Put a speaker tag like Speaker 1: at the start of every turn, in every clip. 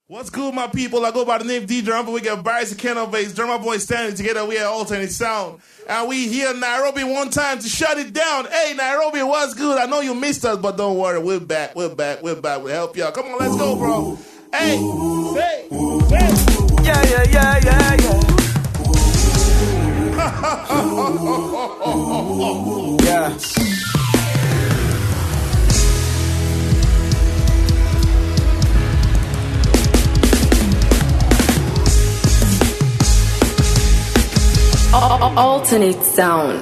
Speaker 1: What's good, my people? I go by the name D Drum, we got Bryce and Kennel Bass, Drummer Boy standing together. We at Alternate Sound. And we here in Nairobi one time to shut it down. Hey, Nairobi, what's good? I know you missed us, but don't worry. We're back. We're back. We're back. We'll help y'all. Come on, let's go, bro. Hey, hey, hey.
Speaker 2: Yeah, yeah, yeah, yeah, yeah. yeah.
Speaker 3: Alternate sound.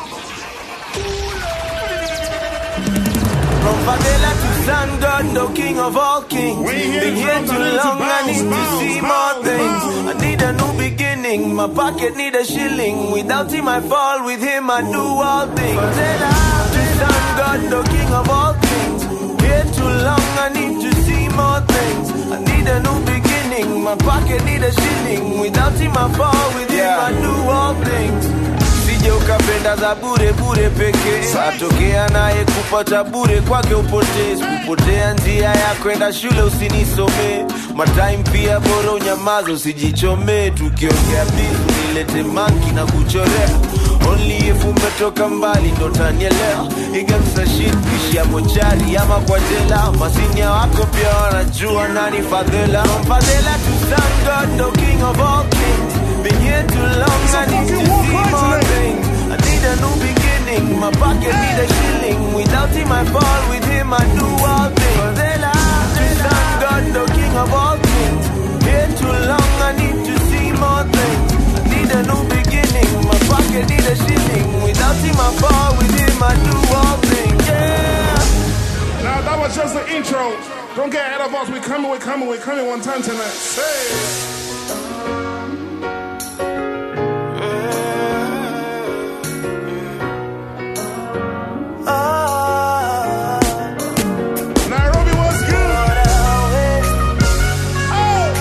Speaker 2: From Favela to San God, the king of all kings.
Speaker 1: We here
Speaker 2: Been here
Speaker 1: from
Speaker 2: too
Speaker 1: London to
Speaker 2: long, I
Speaker 1: bounce,
Speaker 2: need to
Speaker 1: bounce,
Speaker 2: see
Speaker 1: bounce,
Speaker 2: more things. I need a new beginning, my pocket need a shilling. Without him I fall, with him I do all things. Favela to San God, the king of all kings. Here too long, I need to see more things. I need a new beginning, my pocket need a shilling. Without him I fall, with him I do all things. Usije ukapenda za bure bure pekee, atokea naye kupata bure kwake upotee. Kupotea njia ya kwenda shule usinisomee, matime pia bora unyamaza usijichomee. Tukiongea bizu nilete manki na kuchorea Only if umetoka mbali ndo tanielewa igamsa shit kishia mochari ama kwa jela masinia wako pia wanajua nani fadhela From fadhela to thank God the king of all kings been here too long I need to see more things I need a new beginning my pocket need a shilling without him I fall with him I do all things fadhela to thank God the king of all kings here too long I need to see more things I need a new beginning my pocket need a shilling without him I fall with him I do all things yeah
Speaker 1: Now, that was just the intro. Don't get ahead of us. We're coming, we're coming, we're coming one time tonight. Hey. Nairobi, what's good? Oh!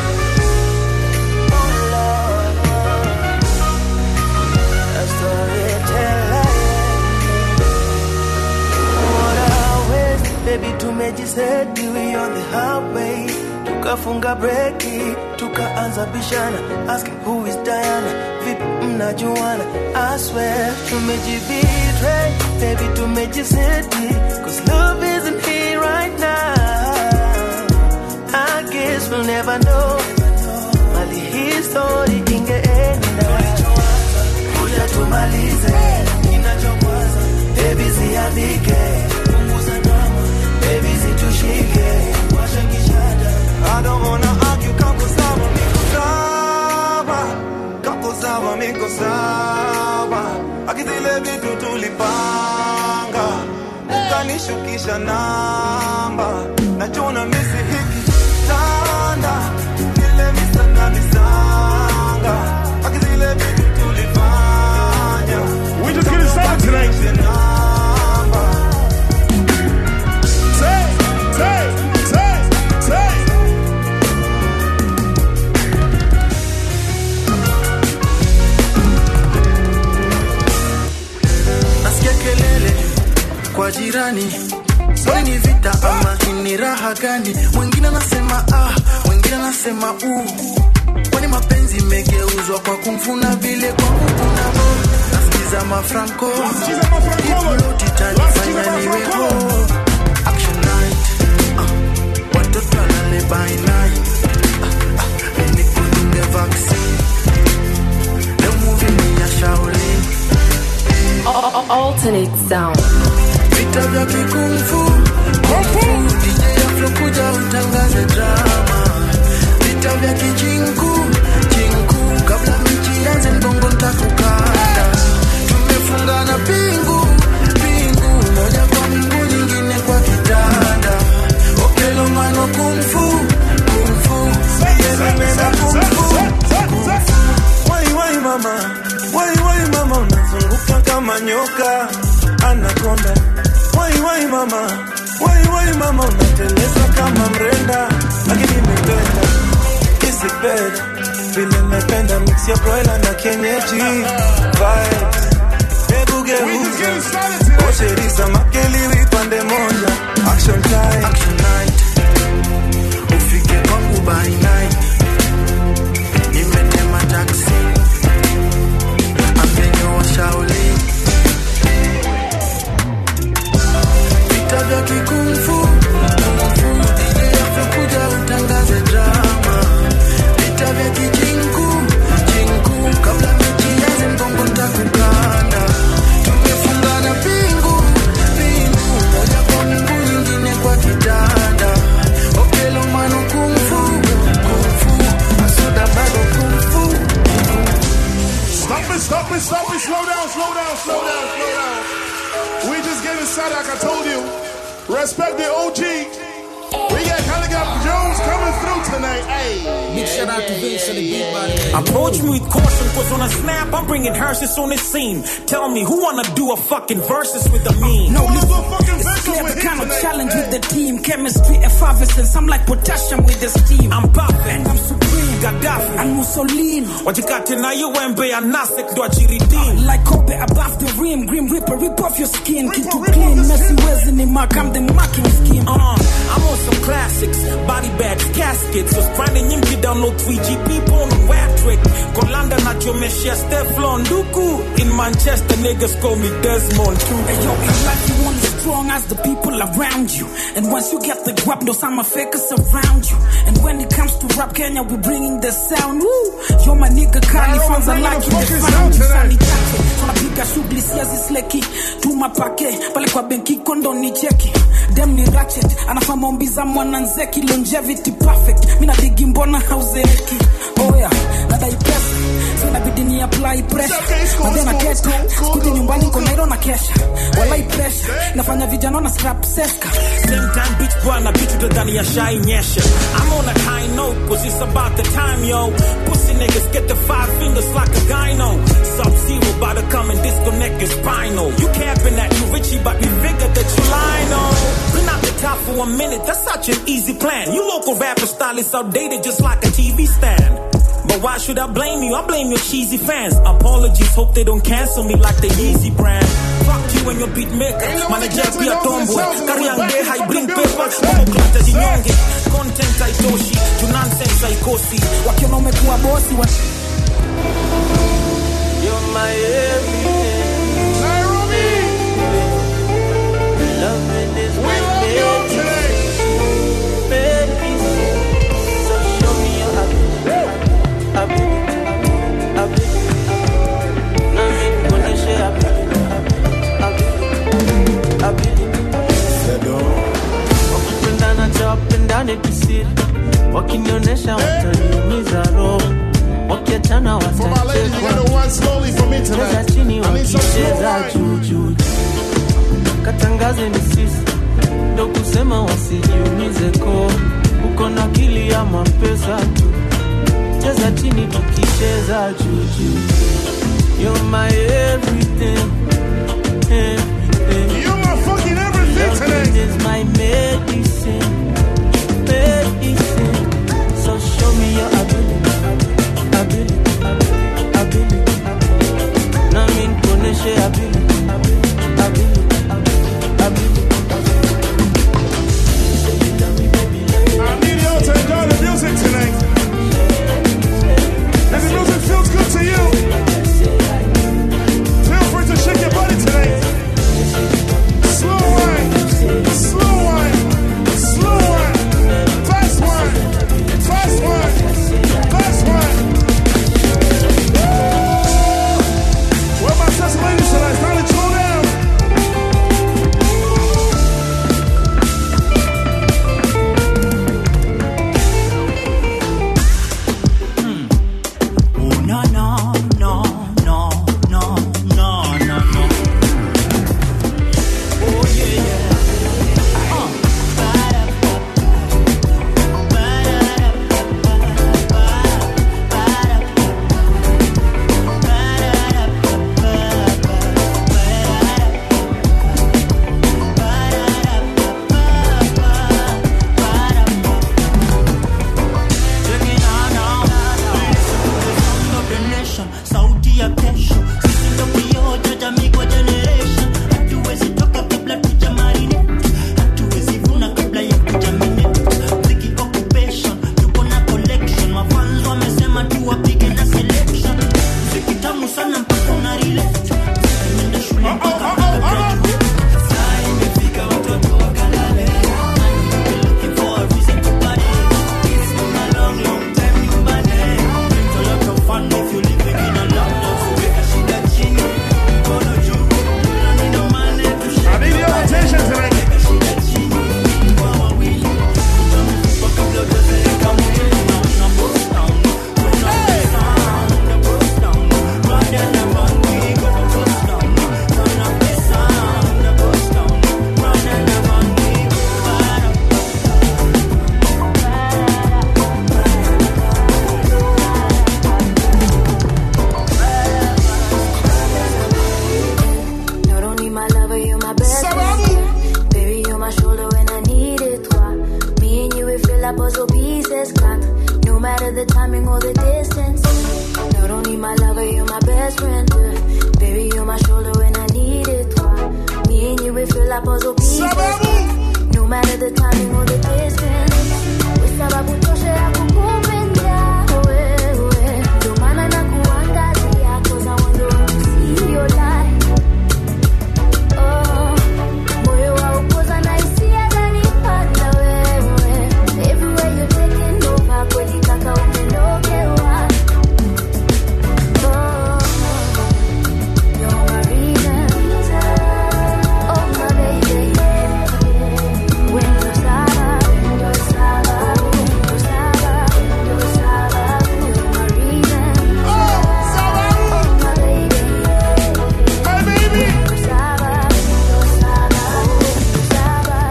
Speaker 2: Baby tumejiseti we on the highway tukafunga breki tukaanza bishana asking who is Diana vipi mnajuana I swear tumejibetray baby tumejiseti cause love isn't here right now I guess we'll never know mali hii story ingeenda kuja tumalize kinachokwaza baby ziandike punguza drama baby zitushike washa kishada I don't wanna argue kako sawa miko sawa kako sawa miko sawa akizile vitu tulipanga ukanishukisha namba nachona misi hiki tanda ile misanga misanga akizile vitu tulifanya
Speaker 1: We just getting started tonight.
Speaker 2: namba
Speaker 1: Say, say, say, say.
Speaker 4: nasikia kelele kwa jirani Sasa ni vita ama ni raha gani mwingine anasema ah mwingine anasema u kwani mapenzi imegeuzwa kwa kumfuna vile kwangu kuna bo nasikiza mafranco
Speaker 1: Nasikiza mafranco.
Speaker 4: Iploti tanifanya niwe ho action night ah, watoto alale by night ah, ah, nikudunge vaccine leo movie ni ya Shaolin
Speaker 3: Alternate sound.
Speaker 4: vita vya kikumfu kumfu DJ Afro kuja utangaze drama vita vya kijinku chinku kabla mechi ianze mbongo ntakukanda tumefungana pingu pingu moja kwa mingu nyingine kwa kitanda okelomano kumfu kumfu yelemena kumfu
Speaker 2: Wai wai mama, wai wai mama, unazunguka kama nyoka anakonda. Wai wai mama, wai wai mama, unateleza kama mrenda, lakini nimependa hizi bed vile nimependa mix ya broiler na kienyeji vibes. Hebu
Speaker 1: We just getting
Speaker 2: geuza
Speaker 1: started tonight.
Speaker 2: osheriza makeliwi pande moja, action time.
Speaker 4: action night ufike kwangu by
Speaker 1: Respect the OG. We got Caligot Jones coming through tonight. Hey.
Speaker 3: Big shout out to Vince and the beat by the way.
Speaker 5: Approach me with caution, cause on a snap, I'm bringing hearses on the scene. Tell me, who wanna do a fucking versus with a meme?
Speaker 6: No,
Speaker 1: Wanna
Speaker 6: listen,
Speaker 1: go fucking
Speaker 6: it's
Speaker 1: versus
Speaker 6: clear
Speaker 1: with
Speaker 6: the
Speaker 1: him
Speaker 6: kind of
Speaker 1: tonight.
Speaker 6: challenge with the team. Chemistry, effervescence. I'm like potassium with the steam.
Speaker 5: I'm perfect.
Speaker 6: And I'm supreme.
Speaker 5: Gaddafi.
Speaker 6: And Mussolini.
Speaker 5: wajikati na iwembe ya nasek ndo ajiridini
Speaker 6: Like Kobe above the rim. Grim Reaper, rip off your skin. Keep
Speaker 1: Reaper,
Speaker 6: you
Speaker 1: rip
Speaker 6: clean.
Speaker 1: off the
Speaker 6: Messy
Speaker 1: skin.
Speaker 6: ways in the mark. I'm the marking scheme.
Speaker 5: Uh, I'm on some classics, body bags, caskets. So sprani nyingi download 3GP porn web trick. Kolanda na chomeshia Steflon Duku. In Manchester, niggas call me Desmond too.
Speaker 6: Hey, yo, in life you only strong as the people around you. And once you get the guap, no some fakers around you. And when it comes to rap Kenya, we bringing the sound. Woo! Yo, my nigga, Kali
Speaker 1: Now,
Speaker 6: fans are
Speaker 1: bring the
Speaker 6: like you,
Speaker 1: fucking
Speaker 6: the
Speaker 1: sound
Speaker 6: sound.
Speaker 1: tonight.
Speaker 6: Sani take. Tunapiga shughuli siazi sleki. Tuma pake, pale kwa benki kondo ni cheki. Dem ni ratchet, anafaa maombi za mwananzeki. Longevity perfect, mina digi mbona hauzeeki. Oh yeah, nadai pesa. So inabidi ni apply pressure.
Speaker 1: Okay, school,
Speaker 6: Na then I
Speaker 1: school,
Speaker 6: get
Speaker 1: school, school,
Speaker 6: Skute
Speaker 1: school,
Speaker 6: nyumbani
Speaker 1: school.
Speaker 6: niko Nairo na kesha. Walai pressure. Nafanya vijana na scrap seska.
Speaker 5: Same time, bitch, bwana, bitch, utadhani ya shai nyesha. I'm on a high note, cause it's about the time, yo. Pussy niggas get the five fingers like a gyno. Sub-zero about to come and disconnect your spinal. You capping that you Richie, but we figured that you lying on. Been out the top for a minute, that's such an easy plan. You local rapper style is outdated just like a TV stand. But why should I blame you? I blame your cheesy fans. Apologies, hope they don't cancel me like the Yeezy brand. Fuck you and your beat maker.
Speaker 1: Ain't no one
Speaker 5: Manager
Speaker 1: canceling
Speaker 5: pia
Speaker 1: those
Speaker 5: tomboy.
Speaker 1: themselves in the
Speaker 5: Kariang
Speaker 1: back
Speaker 5: de
Speaker 1: of
Speaker 5: high
Speaker 1: the
Speaker 5: bring
Speaker 1: building.
Speaker 5: papers.
Speaker 1: Hey,
Speaker 5: Momo klata
Speaker 1: hey.
Speaker 5: jinyonge. Content haitoshi. Juu nonsense haikosi.
Speaker 6: wakiona umekuwa bosi wa
Speaker 2: You're my everything.
Speaker 1: Nairobi.
Speaker 2: Loving is
Speaker 1: We
Speaker 2: my
Speaker 1: love you
Speaker 2: medicine.
Speaker 1: today.
Speaker 2: medicine. So show me your ability. Ability. Ability. Nami kuoneshe ability. Ability. Ability. Wakipendana cha wapendane kisiri. Wakinionyesha wataniumiza roho. Wakiachana
Speaker 1: For my ladies, you
Speaker 2: watachekwa.
Speaker 1: gotta one slowly for me
Speaker 2: Cheza
Speaker 1: tonight.
Speaker 2: chini
Speaker 1: I need some slow
Speaker 2: wakicheza
Speaker 1: wine.
Speaker 2: juu juu katangaze ni sisi ndo kusema wasijiumize ko uko na akili ya mapesa tu cheza chini tukicheza juujuu You're my everything, everything.
Speaker 1: You're my fucking everything
Speaker 2: Loving
Speaker 1: tonight.
Speaker 2: is my medicine, medicine. So show me your ability, ability, ability. Nami nikuoneshe ability, ability, ability.
Speaker 1: I need y'all to enjoy the music tonight. And the music feels good to you. Feel free to shake your body tonight.
Speaker 7: the timing or the distance. Not only my lover, you're my best friend. uh, Baby, you're my shoulder when I need it. uh, Me and you, we feel like puzzle pieces. No matter the timing or the distance. We sababu tosha ya kukupenda wewe. Ndio maana nakuangazia, 'cause I want you to see your light. Oh, moyo waupoza na hisia zanipanda wewe. Everywhere you're taking over, kweli kaka umenogewa. Oh, you're my reason. Oh, my baby. Wendo sawa, wendo sawa, wendo sawa, wendo sawa. You're my reason. Oh, my baby. Wendo sawa, wendo sawa, wendo sawa.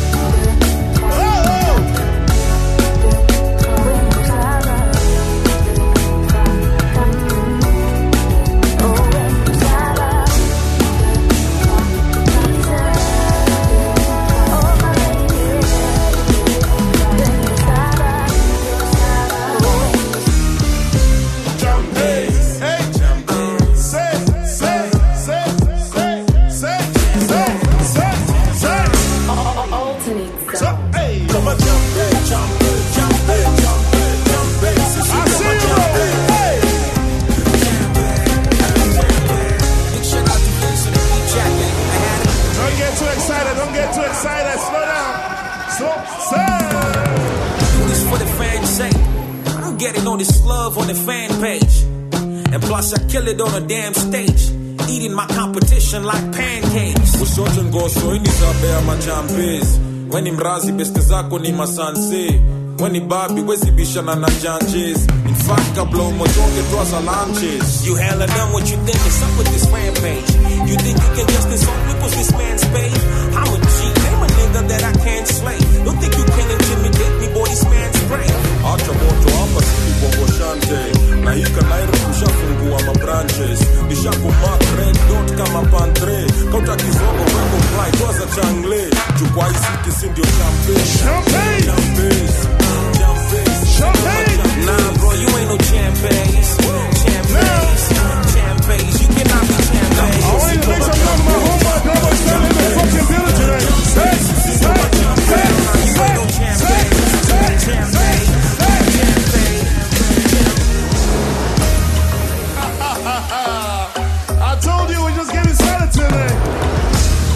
Speaker 7: Wendo sawa. Oh, wendo sawa. Oh, my baby. Wendo sawa, wendo sawa.
Speaker 1: Jumpers. Hey, jumpers. Say, say, say, say, say, say, say, say. So, hey. Come on, jump it, jump it, jump it, jump it, jump it. I see you. Hey. Don't get too excited. Don't get too excited. Slow down. Slow. Say.
Speaker 5: do this for the fans' sake. I don't get it on this love on the fan page. And plus, I kill it on a damn stage. Eating my competition like pancakes.
Speaker 8: kushoto ngosho ini zabea machampes weni mrazi beste zako ni masanse weni babi wezibishana na janjes infact kabla umotoke twaza lanches
Speaker 5: You hella done what you think is up with this rampage. You think you can just insult me cause this man's paid? I'm a G, name a nigga that I can't slay. Don't think you can intimidate me, boy, this man's brave.
Speaker 8: acha moto hapa sili bongoshante na hika nairo kushafungua mabranches nishakumak red dot kama pantre kauta kizogo weko fly twaza changle chukwa isiki si ndio champes
Speaker 1: Champagne.
Speaker 8: champes champes
Speaker 1: Champagne.
Speaker 5: Nah, bro, you ain't no champagnes. Champagnes. Champagnes. You cannot be champagnes.
Speaker 1: I want you to make some love to my homeboy, Double Stone in the fucking building tonight. Say, say, say, say, say, say, say, I told you we're just getting started today.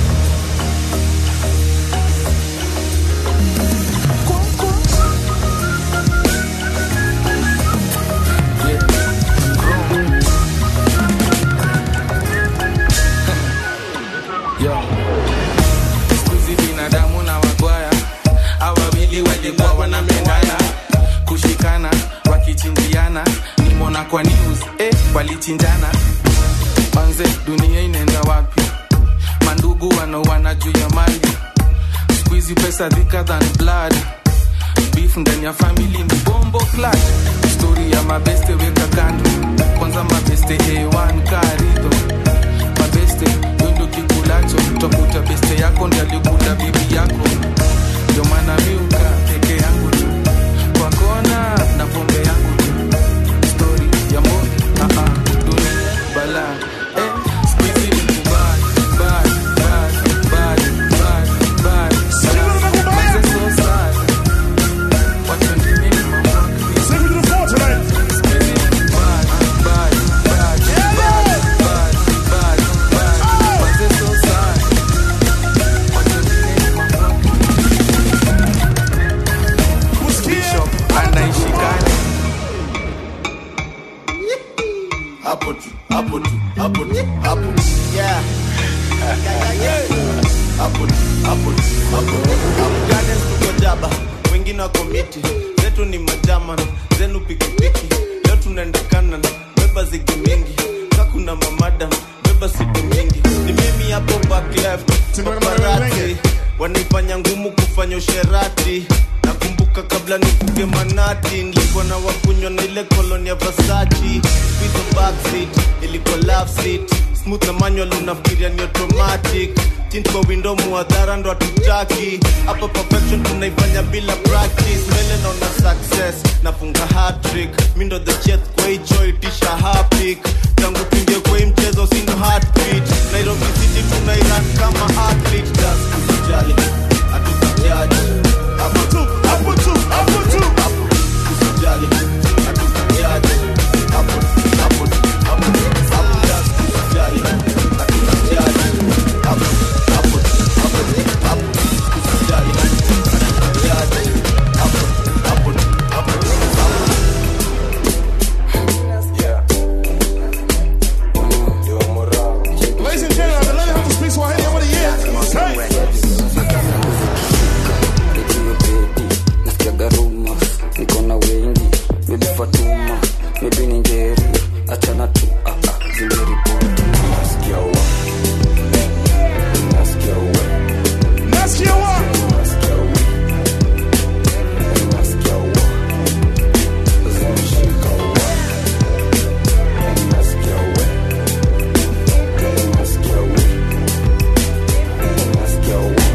Speaker 9: Yo. Siku hizi binadamu na wagwaya hawa wawili walikuwa wanapendana kushikana wakichinjiana nimona kwa news eh, walichinjana manze dunia inaenda wapi mandugu wanaoana juu ya mali siku hizi pesa thicker than blood beef ndani ya family ni bombo clash story ya mabeste weka kando kwanza mabeste a1 karido mabeste windo kikulacho utakuta beste yako ndi alikula bibi yako ndio maana miuka peke yangu tu kwa kona na pombe yangu tu story ya mbogi uh -uh, dunia bala eh, siku hizi ni kubad, bad, bad, bad, bad, bad. Manze so sad. Watu wengine ni mambo
Speaker 1: Sing me to the floor tonight.
Speaker 10: hapo tu hapo tu hapo tu hapo yeah hapo tu hapo tu hapo tu hapo
Speaker 11: Gardens tuko jaba wengine wako miti zetu ni majaman zenu pikipiki leo tunaenda kanan beba zigi mingi kakuna mamadam beba siku mingi ni mimi hapo back left paparazzi wanaifanya ngumu kufanya usherati nakumbuka kabla nikuge manati nilikuwa na wakunywa na ile koloni ya vasachi Squeeze the back seat ilikuwa love seat smooth na manual unafikiria ni automatic tint kwa window muadhara ndo hatutaki hapa perfection tunaifanya bila practice mbele naona success nafunga hatrick mi ndo the chef kwa hicho itisha hapik tangu tuingie kwa hii mchezo sino heartbeat nairobi city tunairan kama athlete das usijali hatukujaji hapo tu hapo tu hapo tu hapo usijali hatukujaji hapo hapo hapo hapo das usijali hatukujaji hapo hapo hapo hapo usijali hatukujaji hapo hapo hapo
Speaker 1: Ladies and gentlemen, I've been learning how to speak Swahili over the years. Hey.
Speaker 12: nasikiaga rumors niko na wengi bebi fatuma mebi ni njeri achana tu ah, ah, zimeripoti nasikia wa nasikia wa
Speaker 1: Nasikia wa
Speaker 12: nasikia wa nasikia wa zimeshika wa nasikia wa nasikia wa nasikia wa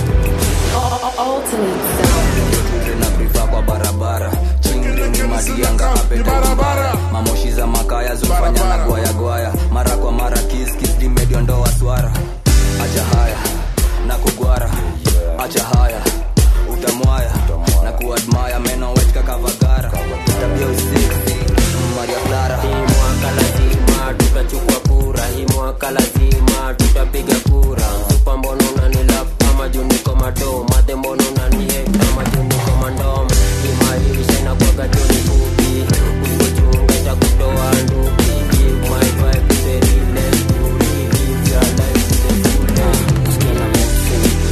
Speaker 12: na brifa kwa barabara chingini madianga apeta mamoshi za makaya zufanya na gwaya gwaya mara kwa mara kiskis dimediondoa swara acha haya na kugwara acha haya utamwaya na kuadmaya meno wetka kavagara tabia usiksi maria clara
Speaker 13: hii mwaka lazima tutachukua kura hii mwaka lazima tutapiga kura supa mbono unanilap kama juniko mado madhe mbono unanie kama juniko mandom hii maisha inakwaga joni fupi ukochunga itakutoa nduki give my vibe to the realest beauty live your life to the fullest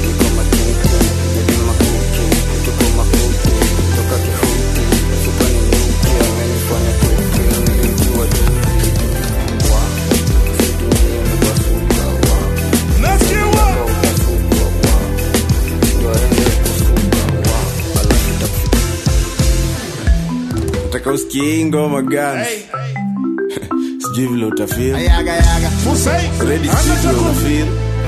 Speaker 1: Nasikia wa
Speaker 11: nataka usikie hii ngoma gani sijui vile utafil
Speaker 1: Fusei.
Speaker 11: Ready sijui vile utafil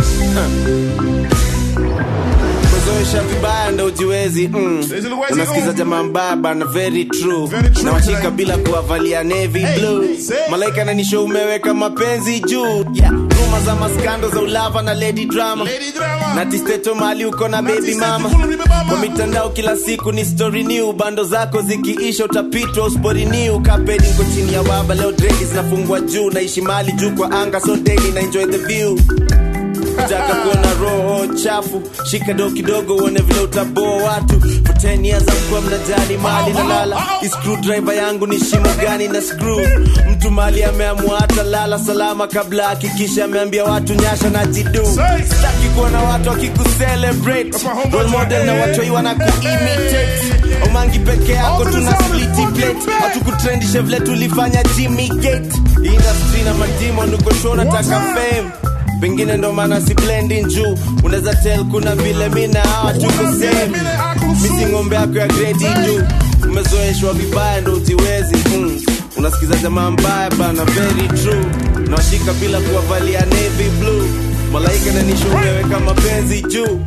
Speaker 11: kuzoesha vibaya ndo ujiwezi mm.
Speaker 1: Uwezi
Speaker 11: unasikiza
Speaker 1: go.
Speaker 11: jamaa mbaba na very true,
Speaker 1: Very true,
Speaker 11: na washika
Speaker 1: like-
Speaker 11: bila kuwavalia navy
Speaker 1: Hey,
Speaker 11: blue
Speaker 1: say.
Speaker 11: malaika nanisho umeweka mapenzi juu yeah. ruma za maskando za ulava na lady drama
Speaker 1: Lady drama.
Speaker 11: na tisteto mali uko na baby
Speaker 1: tisteto
Speaker 11: mama
Speaker 1: kuna baby mama.
Speaker 11: kwa mitandao kila siku ni story new bando zako zikiisha utapitwa uspori new kapedi nko chini ya baba leo dredi zinafungwa juu naishi mali juu kwa anga so daily na enjoy the view taka kuona roho chafu shika do kidogo uone vile utaboa watu for 10 years amkuwa mnajali mali na lala screwdriver yangu ni shimo gani na screw mtu mali ameamua hata lala salama kabla hakikisha ameambia watu nyasha na jidu sitaki kuona watu wakikucelebrate role model na watoi wana kuimitate omangi peke yako tuna spliti plate hatukutrendishe vile tulifanya jimmy gate industry na madimo nuko nataka fame pengine ndo maana si blending juu unaweza tel kuna vile mi na hawa tuko same misi ng'ombe yako ya gredi juu umezoeshwa vibaya ndo ujiwezi mm. unasikiza jamaa mbaya bana very true nawashika bila kuwavalia navy blue malaika nanisho umeweka mapenzi juu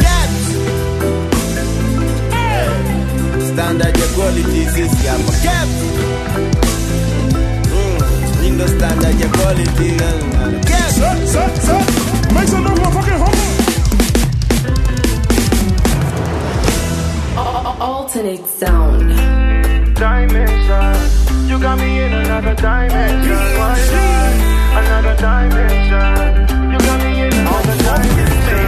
Speaker 11: standard ya quality sisi hapa Cap. Mm, hii ndo standard ya quality Cap.
Speaker 1: Set, set, set. Make some noise, motherfucking homie.
Speaker 14: Alternate sound.
Speaker 15: Dimension, you got me in another dimension. Why not? Another dimension, you got me in another dimension.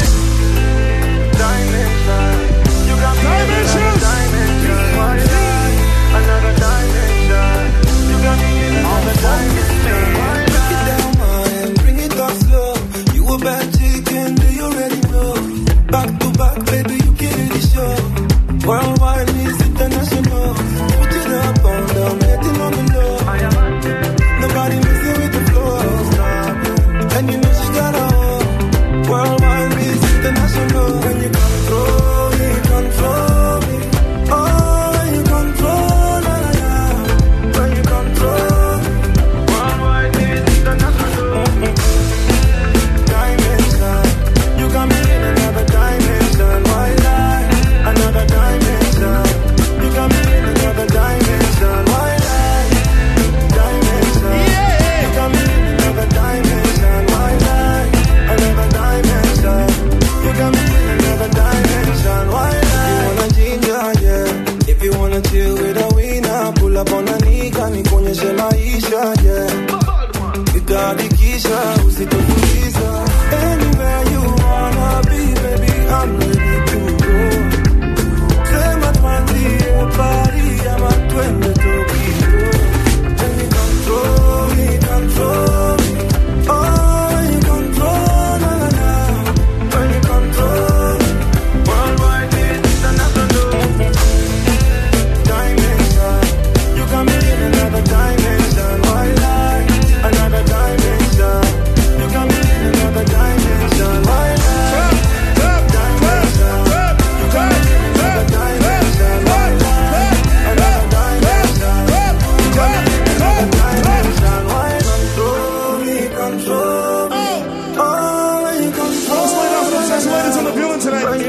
Speaker 15: Dimension, you got me in another dimension. Why not? Another dimension, you got me in another dimension. Why
Speaker 4: Break it down, man, and bring it up slow. You a bad chicken, do you already know? Back to back, baby, you killing the show. Worldwide is international. Put it up on down, hitting on the low. Nobody messing with the flow. And you know she got a hoe. Worldwide is international. When you control me, control me. Oh, when you control, la la la. When you control.
Speaker 15: Worldwide is international.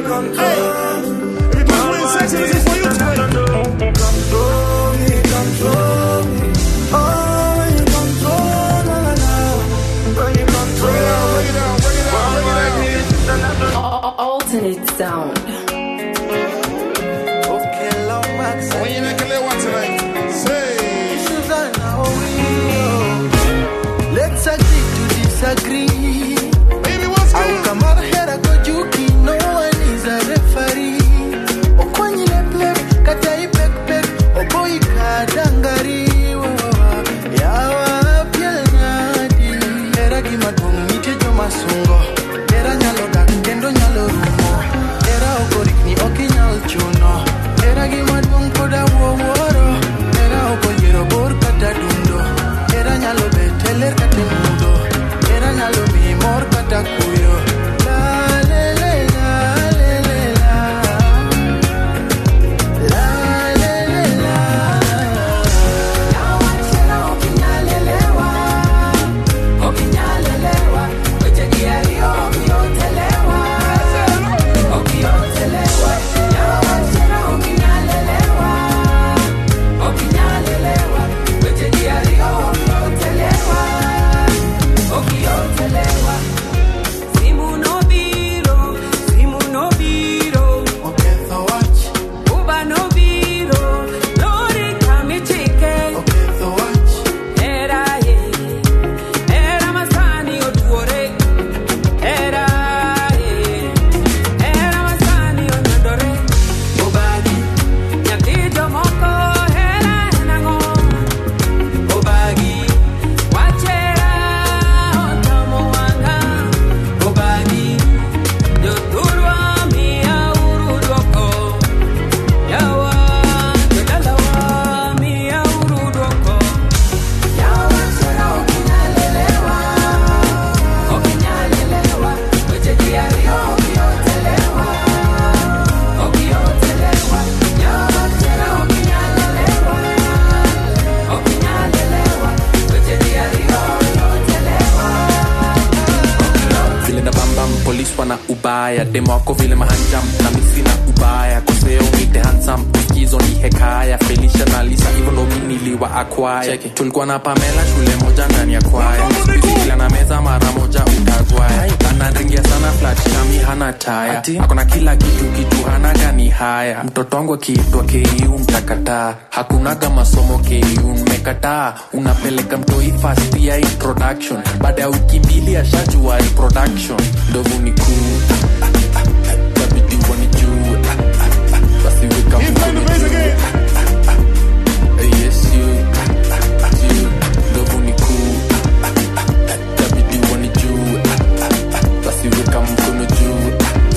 Speaker 1: If you put Wayne Sexton, this is for you to play.
Speaker 4: Control me, control me. Oh, when you control, la la la. When you control.
Speaker 1: Bring it down, bring it down, bring it down, bring it down.
Speaker 14: Alternate sound.
Speaker 4: Okay, long back.
Speaker 1: When you make a little one tonight, say.
Speaker 4: Susanna, oh, we, oh. Let's agree to disagree.
Speaker 1: Baby, what's
Speaker 4: Au
Speaker 1: good?
Speaker 4: kama hera kojuki, no one is a referee. Okwanyile plek, kata ipek pek, oboi kadangari. Yawa piel nadi. Hera gima duong' nitie joma sungo. Hera nyalo dak kendo nyalo rumo. Hera okorikni ok inyal chuno. Hera gima duong' pod awuowuoro. Hera okoyiero bor kata dundo. Hera nyalo bet e ler kata e mudho. Hera nyalo miyi mor kata kuyo. La, le, le, la, le, le, la. La, le, le, la.
Speaker 6: Simu no biro, simu no biro,
Speaker 4: Oketho wach,
Speaker 6: Uber no biro, lori kami chike.
Speaker 4: oketho wach.
Speaker 6: Era ye, era masani otuore. Era ye, era masani onyandore. Obagi, nyathi jomoko hera en ang'o? Obagi, wachera otamo wang'a. Obagi, jothurwa miya uru dwoko. Yawa, jodalawa miya uru dwoko.
Speaker 9: vile na bambam polis wana ubaya demo wako vile mahanjam na misi na ubaya koseo mite hansam uskizo ni hekaya felisha na lisa hivyo ndo mi niliwa akwaya tulikuwa na pamela shule moja ndani ya kwaya Siku kila na meza mara moja utagwaya anaringia sana flat kami hana taya akona kila kitu kitu hana gani haya mtoto wangu akiitwa ku mtakataa hakunaga masomo ku mmekataa unapeleka mtoi fast ya introduction baada ya wiki mbili ashajua reproduction ndovu ni kuu tabidi wanijue basi weka
Speaker 1: He's playing the
Speaker 9: mkono
Speaker 1: bass
Speaker 9: juu
Speaker 1: again.
Speaker 9: yes you you ndovu ni kuu tabidi wanijue basi weka mkono juu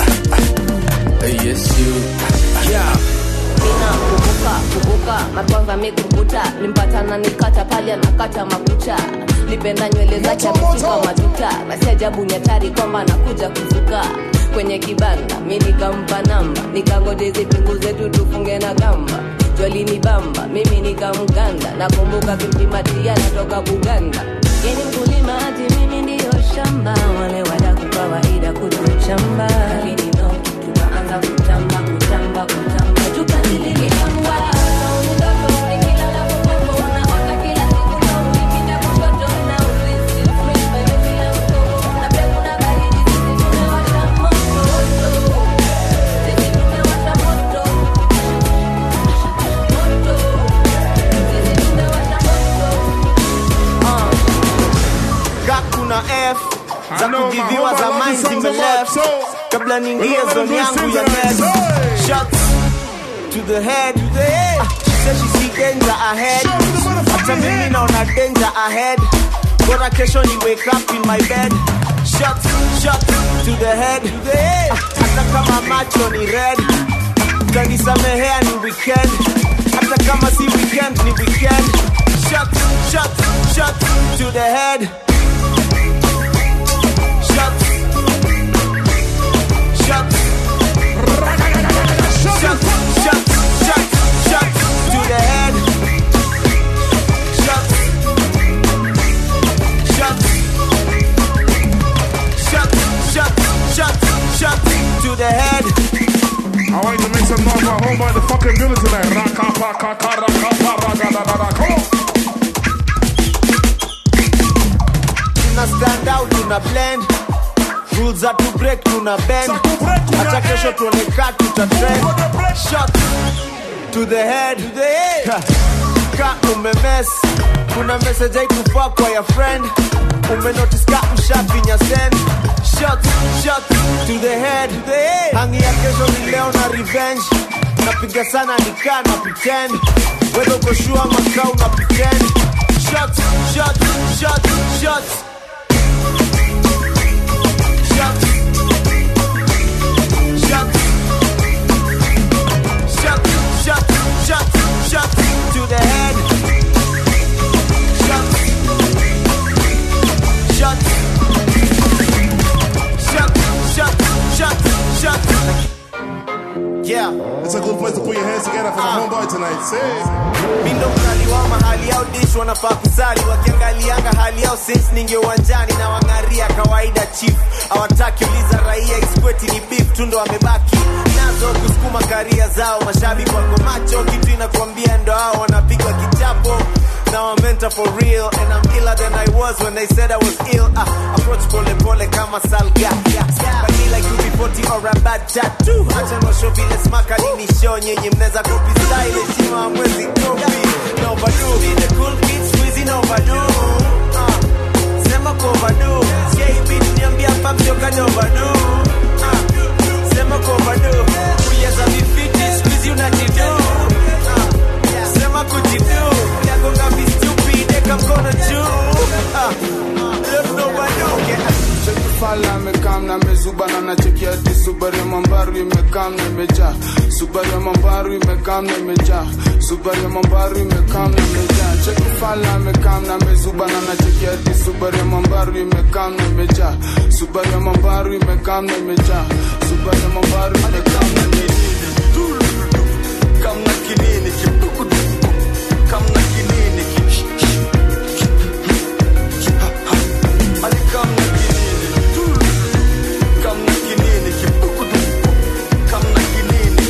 Speaker 9: yes you yeah
Speaker 14: mina kubuka kubuka makwanza mikubuta limpatana nikata pale anakata makucha lipenda nywele zake ameshika matuta basi ajabu ni hatari kwamba anakuja kuzuka kwenye kibanda mi nikampa namba nikangoje zipunguze tu tufunge na kamba jwalini bamba mimi nikamganda nakumbuka kimpimatia natoka buganda yeni mkulima hati mimi ndiyo shamba wale wadaku kawaida kutuchamba lakini no tukaanza kutamba kutamba kutamba tukazililikamba
Speaker 11: Ka kuna F za
Speaker 1: I know,
Speaker 11: kugiviwa
Speaker 1: man.
Speaker 11: za
Speaker 1: Hope I love
Speaker 11: mind
Speaker 1: this song so
Speaker 11: zimeleft
Speaker 1: much, so-
Speaker 11: kabla niingie
Speaker 1: We're gonna
Speaker 11: zone
Speaker 1: do
Speaker 11: yangu
Speaker 1: this
Speaker 11: ya
Speaker 1: thing
Speaker 11: next
Speaker 1: tonight.
Speaker 11: shots to the head Ah, she said she see danger ahead hata mimi naona danger ahead bora kesho ni wake up in my bed shots shots to the head Ah, hata kama macho ni red utanisamehea ni weekend hata kama si weekend ni weekend shots shots shots to the head shots shots shots shots shots shots to the head shots shots shots shots shots shots to
Speaker 2: the head.
Speaker 1: I want you to make some noise for our homeboy in the fucking building tonight. Raka, pa, ka, ka, ra, ka, pa, ra, ga, da, da, da. Come on.
Speaker 2: tuna stand out tuna blend rules za to break tuna bend hata kesho tuone ka tuta trend shot to the head Ha. ka umemes kuna message haikufaa kwa ya friend umenotice ka mshafinya send shot shot to the head hangi ya kesho ni leo na revenge napiga sana nikaa na pretend wewe uko sure makao na pretend shot shot shot shot Shot. Shot. Shot. Shot. Shot. Shot to the head. Shot. Shot. Shot. Shot. Shot. Shot. Yeah.
Speaker 1: It's a good place to put your hands together for the homeboy tonight. Say.
Speaker 2: mindo mkali wa mahali yao dish wanafaa kusali wakiangalianga hali yao since ninge uwanjani na wang'aria kawaida chief hawataki uliza raia iskweti ni beef tu ndo wamebaki nazo kusukuma karia zao mashabiki wako macho kitu inakuambia ndo hao wanapigwa kichapo Now I'm mental for real and I'm iller than I was when they said I was ill. Uh, approach pole pole kama salga. But me like you be 40 or a bad tattoo. Acha no show vile smaka nini show nyenye mneza copy style heshima hamwezi copy. No overdo. Be the cool kids squeezy no overdo. Uh, sema kwa overdo. Sikia hii beat niambia hapa mjoka no overdo. Uh, sema kwa overdo. Kuyeza vifiti squeezy unajido. Uh, sema kujido. Yagonga be stupid eka mkono juu. Uh, don't know what do. Yeah.
Speaker 16: fala amekam na mezuba na nachekia di subaru ya mambaru imekam na imejaa subaru ya mambaru imekam na imejaa subaru ya mambaru imekam na imejaa cheki fala amekam na mezuba na nachekia di subaru ya mambaru imekam na imejaa subaru ya mambaru imekam na imejaa subaru ya mambaru imekam na imejaa
Speaker 17: kamna kinini kipukudu kamna kinini ki- ali kamna kinini kamna kinini kipukudu kamna kinini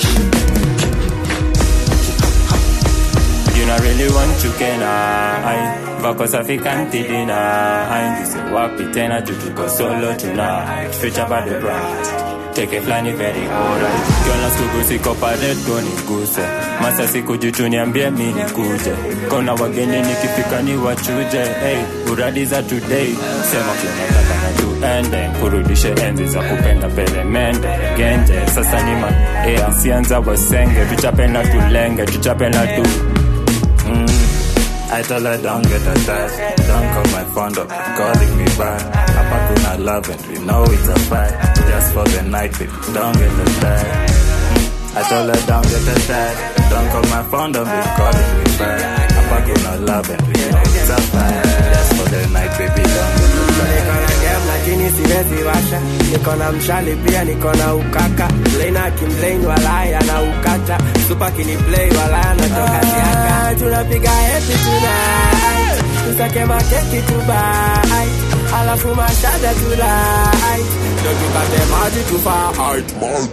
Speaker 18: You not really want to kenai Vako safi kanti deny Nise wapi tena tu tuko solo tonight Future bado bright Teke flani very alright Kiona sugu siko pale tu niguse Masa siku jutu niambie mi nikuje Kona wageni nikifika ni wachuje hey, Uradi za today Sema kinataka na tuende Kurudishe enzi za kupenda peremende Genje sasa ni ma hey, Sianza wasenge Tuchape na tulenge Tuchape na tu Mm. I told her don't get attached Don't call my phone up Calling me back Hapa kuna love and we know it's a fact Just for the night baby Don't get attached Mm. I told her don't get attached Don't call my phone don't be calling me back Hapa kuna love and we know it's a fact Just for the night baby Don't get
Speaker 19: niko
Speaker 18: attached
Speaker 19: na game lakini siwezi washa niko na mshali pia niko na ukaka Mlaina kimlain walaya na ukata supa kini play walaya natoka siaka tunapiga happy tonight tusake makeki tubai alafu mashada tulai ndo tupate maji tufai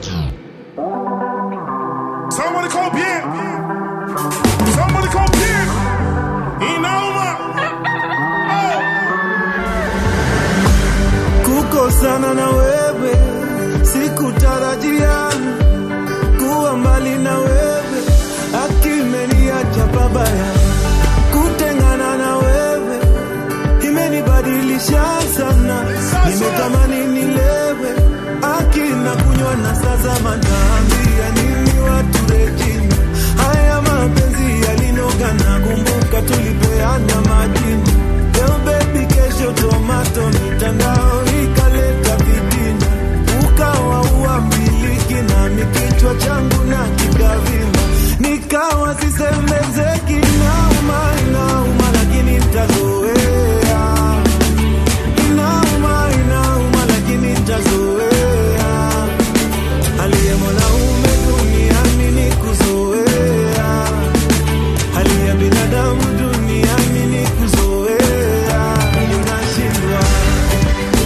Speaker 1: Somebody call Pierre. Somebody call Pierre. Inauma.
Speaker 20: kukosana na wewe sikutarajia kuwa mbali na wewe akimeniacha babaya kutengana na wewe imenibadilisha sana nimetamani nilewe akina kunywa na sasa manaambia nini watu rejini haya mapenzi yalinoga na kumbuka tulipeana majini leo bebi kesho tomato mitandao ikaleta vitina ukawa uambiliki nami kichwa changu na kikavima nikawa sisemezeki nauma inauma lakini ntazoea inauma inauma lakini ntazoea aliye mwanaume duniani ni kuzoea hali ya binadamu duniani ni kuzoea ninashindwa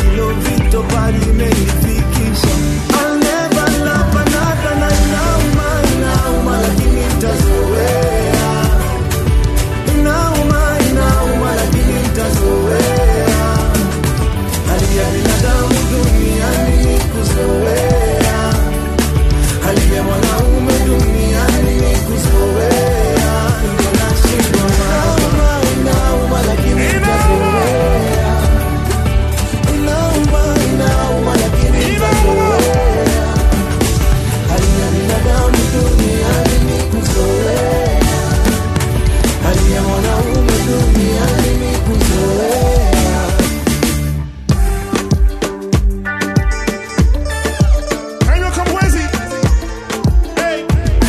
Speaker 20: hilo vito bali imenifikisha I'll never love another na inauma inauma lakini nitazoea inauma inauma lakini nitazoea hali ya binadamu duniani ni kuzoea hali ya mwanaume duniani ni kuzoea ndio nashindwa inauma inauma lakini nitazoea inauma inauma lakini nitazoea hali ya binadamu duniani ni kuzoea hali ya mwanaume duniani ni kuzoea
Speaker 1: Kanywa Kamwezi. Hey.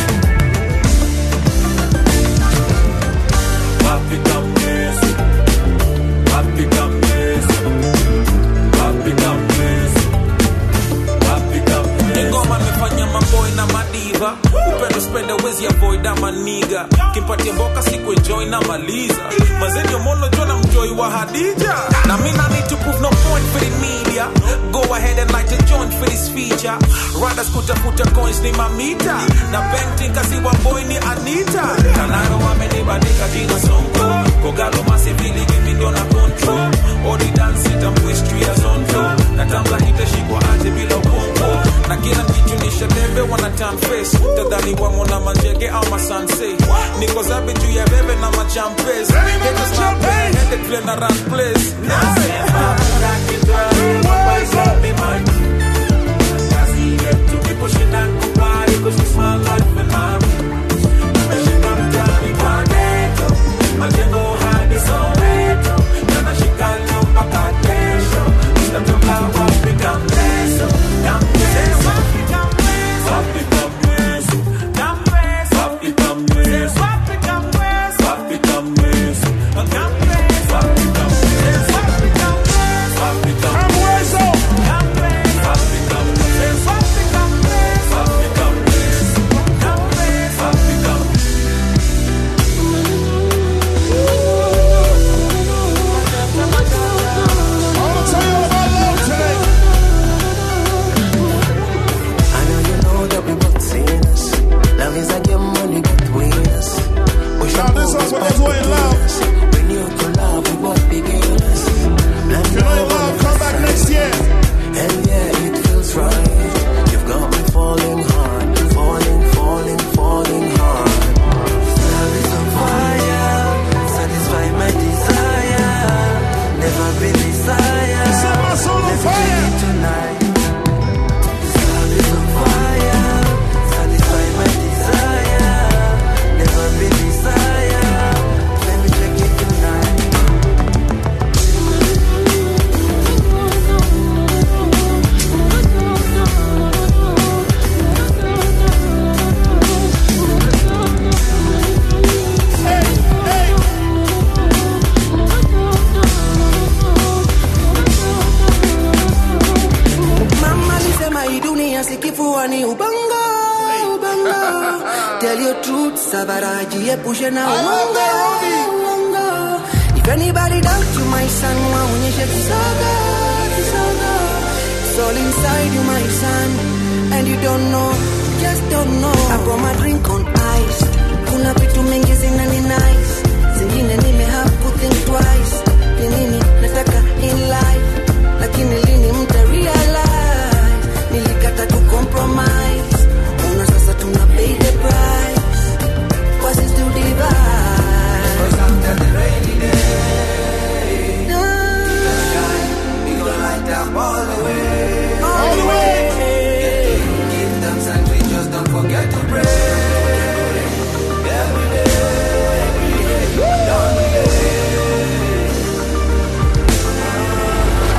Speaker 8: Wapi Kamwezi? Wapi Kamwezi? Wapi Kamwezi? Wapi Kamwezi?
Speaker 5: ingoma amefanya maboy na madiva upendo spende wezi avoid ama niga kimpatia mboka siku enjoy na maliza mazeni omono jona mjoi wa hadija na mina need to prove no point for the media go ahead and light a joint for this feature riders kutafuta coins ni mamita na painting kasi wa boy ni anita kanaro wamenibandika jina sonko kogalo masivili mimi ndio na control odi dance itamwistri ya zonto na tambla itashikwa aje bila ukongo na kila kichunisha debe wana turn face tadhani wamona manjege au masanse niko zabe juu ya bebe na machampes haters my pain headed play na run place nasema Be mine. Kazi yetu ni kushinda kubali, 'cause it's my life and I'm Nimeshika mtaani kwa ghetto, majengo hadi Soweto, na nashika leo mpaka kesho. Sitatoka wapi kamleso, kamleso.
Speaker 8: Wapi Kamwezi? Wapi Kamwezi? Wapi Kamwezi? Wapi Kamwezi? Wapi Kamwezi? Wapi Kamwezi?
Speaker 19: I know you know that we both seen us. Love is a game when you get winners. We should
Speaker 1: Now this
Speaker 19: both
Speaker 1: one's for
Speaker 19: respect
Speaker 1: those who in love.
Speaker 19: us. We knew to love, we both beginners. Love
Speaker 1: If you know you love, come back next year.
Speaker 19: And yeah, it feels right. You've got me falling hard, falling, falling, falling hard. Love is on fire, satisfy my desire. Never been desire.
Speaker 1: Set my soul on
Speaker 19: Let's
Speaker 1: fire.
Speaker 19: do it tonight. Love is on fire, satisfy my desire. Never been desire. Let me check it tonight.
Speaker 20: Mama alisema hii dunia si kifua ni ubongo, ubongo. Tell your truth, Savara, jiepushe na uongo, uongo. If anybody doubt you, my son, waonyeshe kisogo, kisogo. It's all inside you, my son, and you don't know, just don't know. I got my drink on ice. Kuna vitu mingi zinani nice, zingine nime have to think twice. Ni nini nataka in life, lakini lini mta realize nilikata ku compromise. Ona sasa tuna pay the price. What is to divide? Cause after the rainy day, the shine, we gon' light up all the way. All the way. Give thanks and we just don't forget to pray. Every day, every day, every day.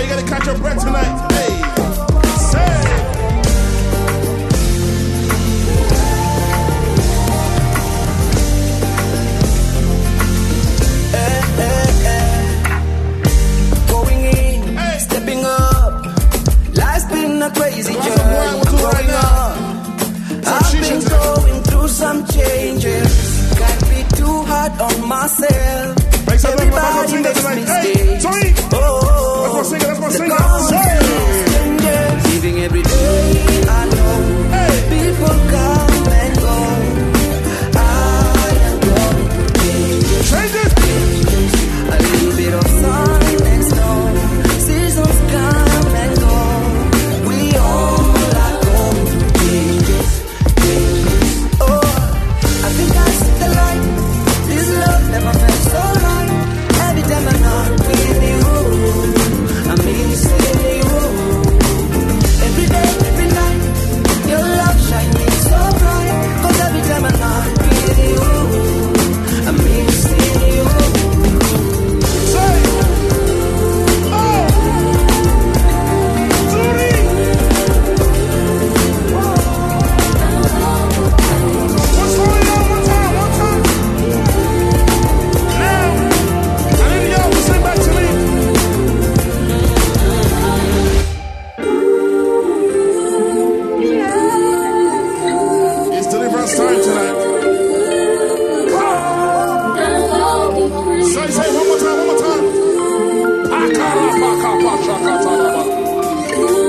Speaker 1: you gotta catch your breath tonight. Hey, say.
Speaker 20: Going in, stepping up. Life's been a crazy journey. I'm growing up. I've been going through some changes. Can't be too hard on myself. Everybody makes mistakes. Oh,
Speaker 1: Let's go sing it, let's go
Speaker 20: the
Speaker 1: sing it.
Speaker 20: consequences. Living every day, I know. People come and go. I am going through changes. Changes. A little bit of sun and snow. Seasons come and go. We all are going through changes. Changes. Oh, I think I see the light. This love never felt so right. Every time I'm not with you, I'm missing you. Every day, every night, your love shining so bright. 'Cause every time I'm not with you, I'm missing you.
Speaker 1: It's deliverance time tonight. Say, say, one more time, one more time. Akara, paka, pasha, kataraba.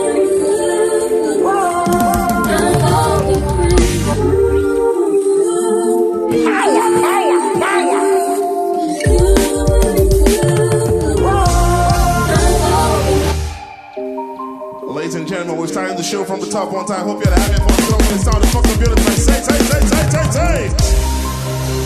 Speaker 1: Power, power, power. Ladies and gentlemen, we're starting the show from the top one time. Hope you're having fun. So when it sounded fucking beautiful. Say, say, say, say, say, say.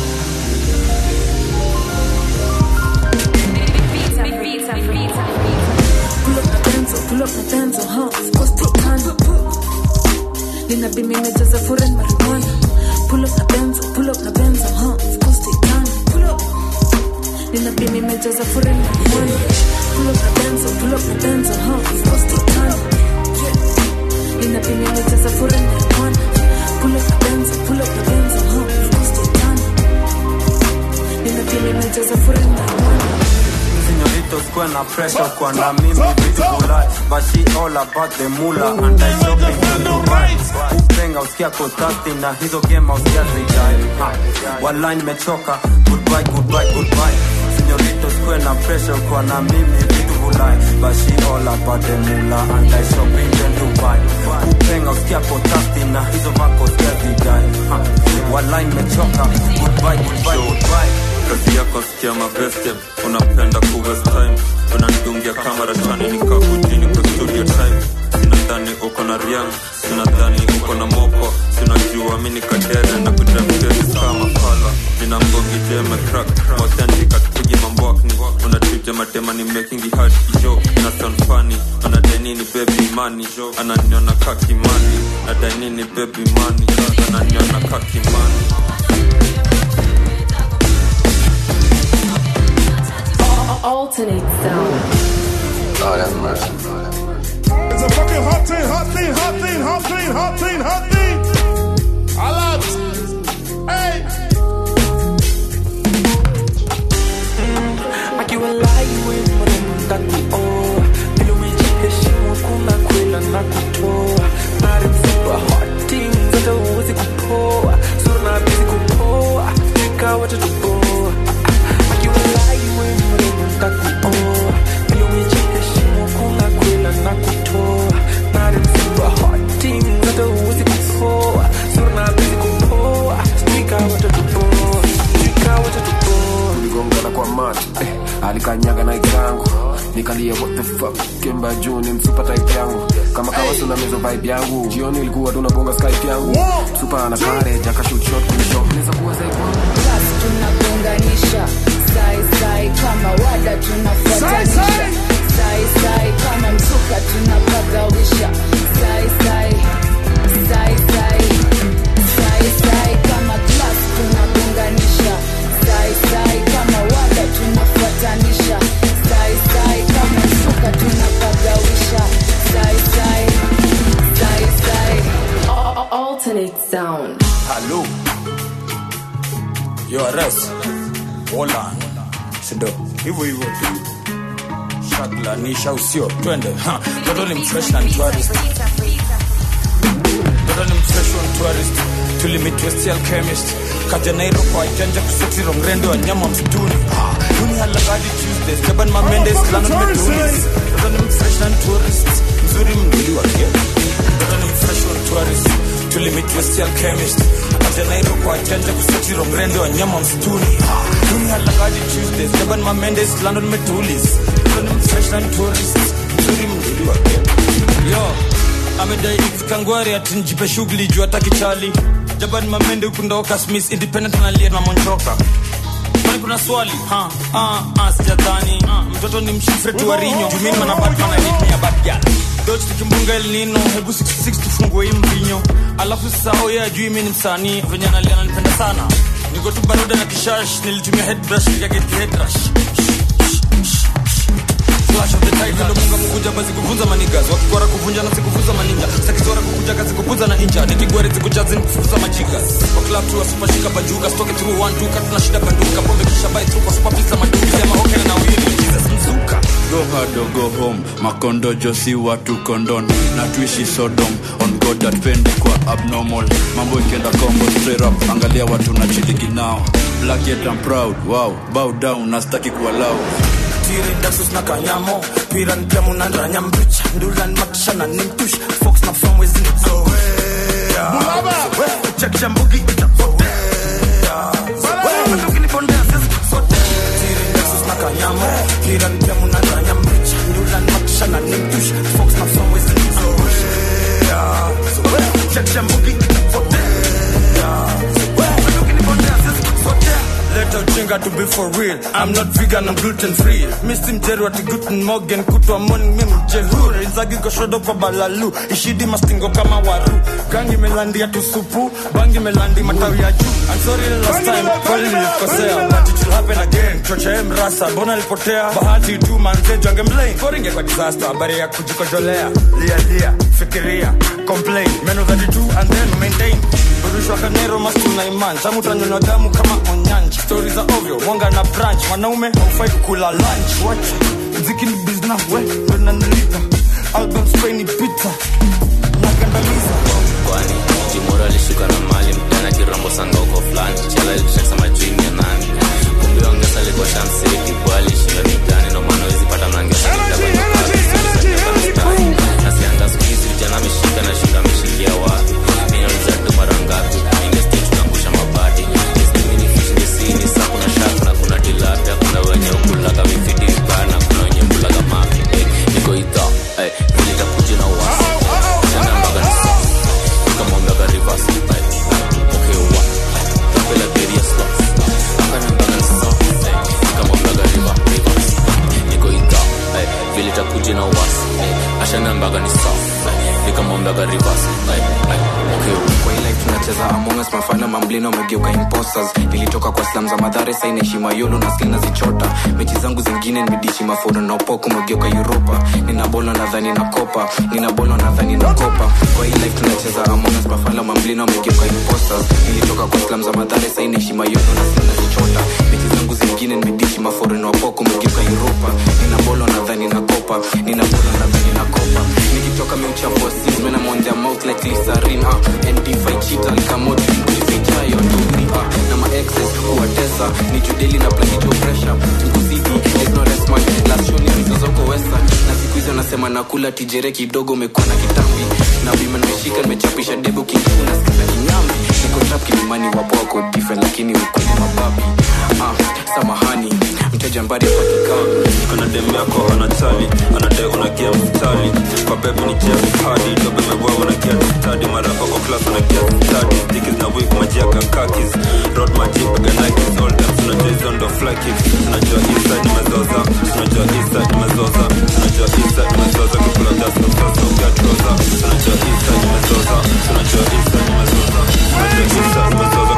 Speaker 6: Pull up na benzo, pull up na benzo, huh? Of course take time. Nina be memejaza foreign marijuana. Pull up na benzo, pull up na benzo, huh? Of course take time. Pull up. Nina be memejaza foreign marijuana. Pull up na benzo, pull up na benzo, huh? Of course take time. Nina be memejaza foreign marijuana. Pull up na benzo, pull up na benzo, huh? Of course take time. Nina be memejaza foreign marijuana.
Speaker 21: Señoritos kuwe na pressure kwa na mimi vitu kulai But she all about the mula and I shopping in Dubai Upenga usikia kotasti na hizo game usikia zijai Ha, Walai nimechoka goodbye goodbye goodbye Señoritos kuwe na pressure kwa na mimi vitu kulai But she all about the mula and I shopping in Dubai Upenga usikia kotasti na hizo vako usikia zijai Ha, Walai nimechoka goodbye goodbye goodbye
Speaker 22: kazi yako sikia mabeste unapenda kuwest time unanidungia kamera chani nikakujini kwa studio time sinadhani uko na riang sinadhani uko na moko sinajua mi nikadere na kudramkesi kama fala nina mbogi jeme crack authentic atupigi mambwakni unachuja matema ni making hard jo na sound funny anadanini baby money ananiona kakimani nadanini baby money ananiona kakimani
Speaker 14: Alternate sound.
Speaker 10: Oh, that's mercy.
Speaker 1: It's a fucking hot thing, hot thing, hot thing, hot thing, hot thing, hot thing. I love Hey.
Speaker 23: akiwa lai we mrembo ntakuoa vile umejiheshimu kuna kwela na kutoa narimsipa hoting zote uwezi kupoa sura na bizi kupoa fika watatuboa akiwa lai we mrembo ntakuoa vile umejiheshimu kuna kwela na kutoa narimsipa hoting zote uwezi kupoa sura na bizi kupoa fika watatuboa fika watatuboa
Speaker 24: tuligongana kwa mati eh, alikanyaga na yangu nikalia what the fuck kemba juu ni msupa type yangu kama kawa suna mezo vibe yangu jioni ilikuwa tunabonga skype yangu msupa ana kare jaka shoot shot kwenye shop naweza kuwa zaidi
Speaker 6: Basi tunagonganisha sai sai kama wada tunafuatanisha sai sai kama msuka tunapagawisha sai sai sai sai sai sai kama class tunagonganisha sai sai kama wada tunafuatanisha sai sai kama msuka tuna
Speaker 3: Solid Sound.
Speaker 21: Hello. Yo, arrest. Hold on. Sindo. Hivyo hivyo tu. Shaglanisha usio. Twende. Ha. Toto ni mfresh na ni tourist. Toto ni mfresh na tourist. Tulimit West Alchemist. Kaja Nairo kwa janja kuseti rongrende wa nyama msituni. Ah, Huni halakadi Tuesdays. Jaban Mamendes. Lana Medulis. Toto ni mfresh na ni tourist. Mzuri mduli wa kia. Toto ni mfresh na tourist. Tulimit West Alchemist. Kaja Nairo kwa janja kuseti rongrende wa nyama msituni. Ah, Huni halakadi Tuesdays. Jaban Mamendes. London Medulis. Toto ni mfresh na ni tourist. Mzuri mduli wa kia. Yo, amedai kangwari ati njipe shughuli juu hataki chali jaban mamende hukundoka smith independent analia na monchoka kwani kuna swali ha ah ah sijadhani ah, mtoto ni mshifre tu wa rinyo jumini mana batman anitmia batgal Dodge tukimbunga El Nino, hebu 66 tufungue hii mvinyo alafu sasa oye ajui mi ni msanii venye analia ananipenda sana niko tu baruda na kishash nilitumia headbrush nikageti headrush Flash of the tiger Vile munga mkuja basi kufunza manigas Wakigwara kuvunja na sikufunza maninja Sakizora kukuja kazi kupuza na inja Nikigwari zikujazi nikufunza majigas Kwa club tu super shika bajuga Stoke through one two cut na shida banduka Pombe kisha buy through kwa super pizza maduka Sema okay na wili Jesus mzuka
Speaker 7: go hard or go home makondojo si watu kondon na tuishi sodom on god atpende kwa abnormal mambo ikienda combo straight up angalia watu na chiliki nao black yet I'm proud wow bow down nastaki kuwa loud
Speaker 5: tiri dasus na kanyamo piran pemu na ndanya mbicha ndulan matisha na nimtush fox na from wezi ni zoea check chambugi itapotea wewe ukinipondea sisi sote tiri dasus na kanyamo piran pemu na ndanya mbicha ndulan matisha na nimtush fox na from wezi ni zoea check chambugi itapotea wewe ukinipondea sisi sote Let out chinga to be for real I'm not vegan, I'm gluten free Missy mjeru ati guten morgen Kutwa morning mimi mjehuri Inzagi koshodo kwa balalu Ishidi mastingo kama waru Gangi melandi ya tusupu Bangi melandi matawi ya juu I'm sorry last time Kweli nilikosea But it will happen again Chocha em rasa Bona lipotea Bahati tu manze Jange mlain Koringe kwa disaster Habari ya kujikojolea Lia lia Fikiria Complain Meno 32 and then maintain Burushwa kanero mastu na iman Tamu tanyonywa damu kama onyanji Stories za ovyo Mwanga na branch Wanaume haufai kukula lunch Wacha Mziki ni business We Ndo nanilipa Album Spain ni pizza Nakandamiza
Speaker 12: kwani jimoro alishuka na mali mtana kirambo sanga uko fulani chala ilishaksa majini ya nani kumbe ongesa alikuwa shamseti bwali shinda mitani no maana wezi pata mnangesa nasianga siku hizi vijana ameshika na shinda ameshikia wapi ninauliza tu mara ngapi ingesti tukaangusha mabati estimini fish ndesini sa kuna shaku na kuna tilapia kuna wenye ukulaga mifidikana kuna wenye mkulaga mafi eh, niko idha eh, vile takuja na wasi tena mbaga ni safi nikamwambiaga rivers eh, okay wa tapela beria slots akanambaga ni safi eh, nikamwambiaga river rivers niko idha eh, vile takuja na wasi eh, ashanambaga ni safi eh, nikamwambiaga rivers eh, eh, okay wa
Speaker 24: kwa hii life tunacheza among us mafana mamblina wamegeuka imposters nilitoka kwa slam za madhare saina heshima yolo na skill nazichota mechi zangu zingine nimedishi maforo na upoko umegeuka uropa nina bolo nadhani na kopa nina bolo nadhani na kopa kwa hii life tunacheza among us mafana mamblina wamegeuka imposters nilitoka kwa slam za madhare saina heshima yolo na skill nazichota mechi zangu zingine nimedishi maforo na upoko umegeuka uropa nina bolo nadhani na kopa nina bolo nadhani na kopa nikitoka meuchafua sis mena monja mouth like glycerin ah and cheat alikamoto kujifichayo tumi ah na ma exes kuwatesa ni judeli na planicho pressure tukuzidi there's no rest man last show ni mizozoko wesa na siku hizo nasema nakula tijere kidogo umekuwa na kitambi na bima nimeshika nimechapisha debo kingu na sikiza kinyambi niko trap kilimani wapo wako different lakini ukweli mababi ah samahani mteja mbari patikana
Speaker 22: anadem yako anachali anadai unagia mstali kwa bebi ni jia hadi dobe mebwa unagia stadi marapa kwa class unagia stadi stikis na wig majia kakakis road maji pega nikes all them tunajua hizo ndo fly kicks tunajua inside nimezoza tunajua inside nimezoza tunajua inside nimezoza kukula just no sauce no get rosa tunajua inside nimezoza tunajua inside nimezoza tunajua inside nimezoza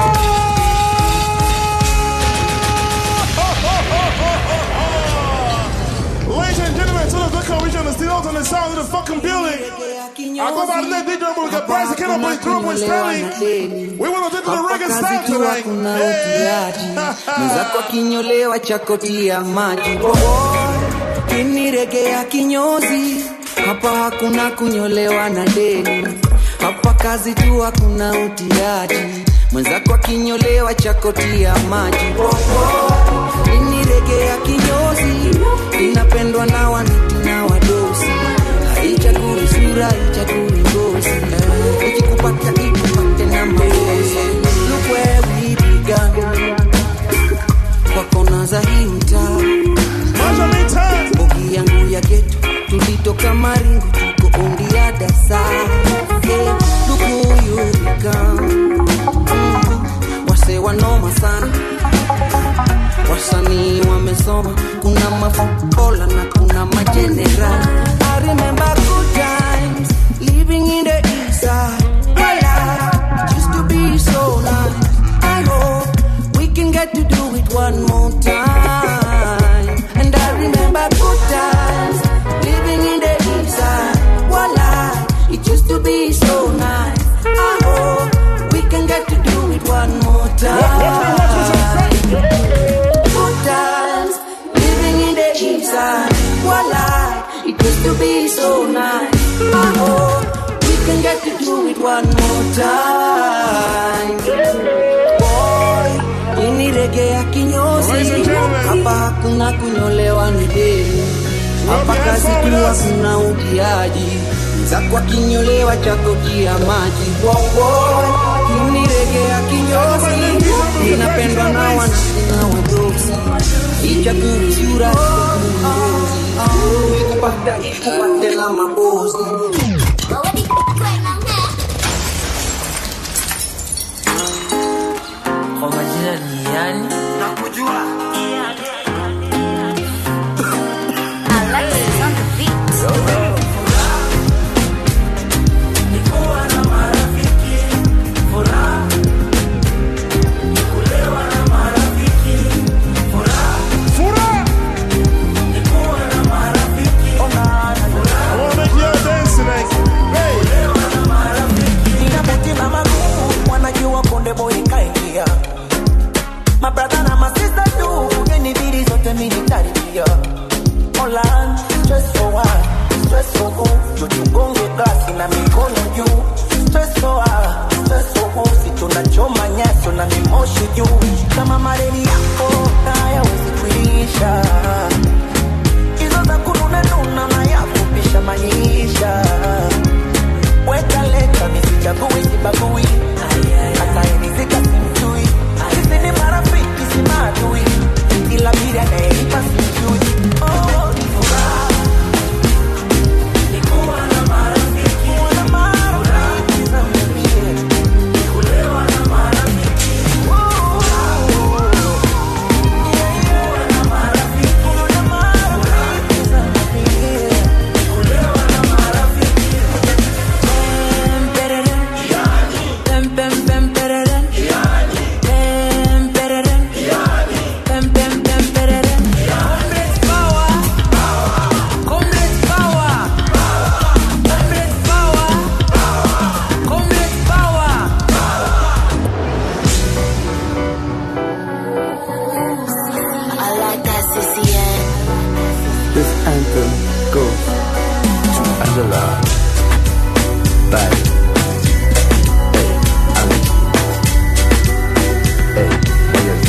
Speaker 1: Ladies and gentlemen, to the Good Region, the Steel Alternate Old Sound in the fucking building. I go by the name DJ Rumble. We got Bryce Ken up with Drummer Stanley. We want to take to the reggae style tonight.
Speaker 20: mwenzako akinyolewa chakotia maji kiniregea kinyozi hapa hakuna kunyolewa na deni hapa kazi tu hakuna utiaji mwenzako akinyolewa chakotia maji kiniregea kinyozi inapendwa na waniti na wadosi haichagui sura haichagui ngozi ikikupata ikupate na maozi Look where we began kwa kona za hii mtaa bogi yangu ya geto tulitoka maringo tuko ondi ya dasa yeah, lukuyurika mm, wase wanoma sana wasanii wamesoma kuna mafukola na kuna majeneral I remember good times living in the east side my life used to be so nice I hope we can get to do it one more time. And I remember good times living in the east side. Voila, it used to be so nice. I hope we can get to do it one more time. Good times living in the east side. Voila, it used to be so nice. I hope we can get to do it one more time. Boy, iniregea kinyozi hapa hakuna kunyolewa ni deni hapa kazi tu hakuna utiaji zako akinyolewa chakotia maji Boy, iniregea kinyozi inapendwa na wanasi na wadosi ichagui sura ngozi ikupata ikupate na mabozi
Speaker 3: kwa majina ni yani nakujua
Speaker 4: Ninapotima magumu wanajua konde boy kaingia mabrada na masista tu genibidi zote militaribia Holland, stress for what? Stress for who? Tutugonge glasi na mikono juu Stress for what? Stress for who? Si tunachoma nyaso na mimoshi juu kama mareli yako hayawezi kuisha hizo za kununa nuna na ya kupisha maisha weka leta misichagui sibagui hata inizika simjui sisi ni marafiki si maadui ila bili anayeipa simjui Oh, ni furaha. Nikuwa na marafiki. Kuwa na marafiki za mimi. Kulewa na marafiki. Oh, yeah, yeah. Kuwa na marafiki. Kuwa na marafiki za mimi. Kulewa na marafiki. Pem, pem, pem, pereren. Pem, pereren. Pem, pem, pem, pereren. Comrades power. Comrades power. Comrades power. Comrades power.
Speaker 13: I like that CCN.
Speaker 15: This anthem goes to Angela. Bye. Hey, Angie. Hey, what you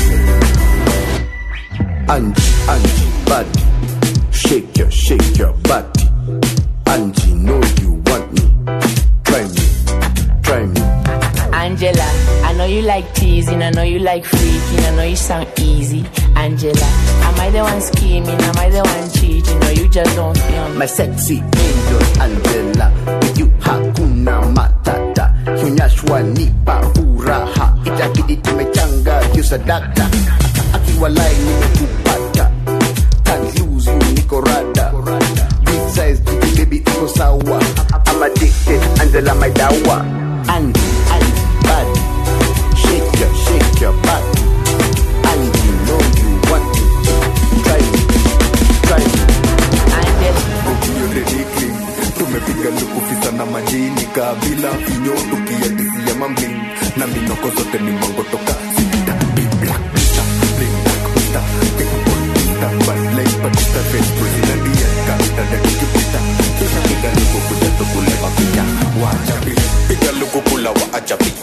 Speaker 15: say? Angie, Angie, body. Shake your, shake your body. Angie, know you want me. Try me, try me.
Speaker 3: Angela, I know you like teasing, I know you like freaking, I know you sound easy. Angela, am I the one scheming? Am I the one cheating? Or you just don't feel me?
Speaker 15: My sexy angel Angela, with you hakuna matata. Hunyashwa nipa furaha, itabidi tumechanga hiyo sadaka. Akiwalai nimekupata, can't lose you niko rada. Big size jiki baby iko sawa. I'm addicted, Angela my dawa. Angie, Angie, body, shake your, shake your body. Angie, know you want me. Try me, try me.
Speaker 3: Angela,
Speaker 15: Hope you're ready, clean.
Speaker 2: tumepiga lukufisa na majini kabila finyo tukiadisia mambling na minoko zote ni mangotoka sita big black pita bling black pita big boy pita bad like patita face president yeka dada tukipita kisha piga luku kuja tukule mapita wachapi piga luku kula wa ajabi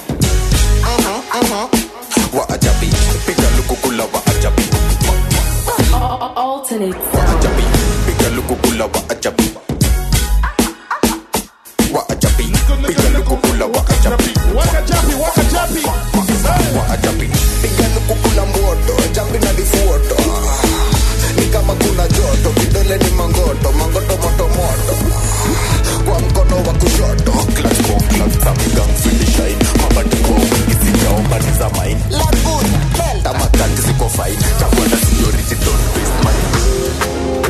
Speaker 2: wa ajabi piga luku kula wa ajabi
Speaker 3: Alternate
Speaker 2: wa ajabi piga luku kula wa ajabi wa ajabi piga luku kula wa ajabi
Speaker 1: Wakajapi, wakajapi.
Speaker 2: wa ajabi piga luku kula mboto jambi na difuoto ni kama kuna joto vidole ni mangoto mangoto moto moto kwa mkono wa kushoto clutch kwa clutch samigang finish line mabati kwa isijao bani za mine lagun tamakati ziko fine chakua na seniority don't waste my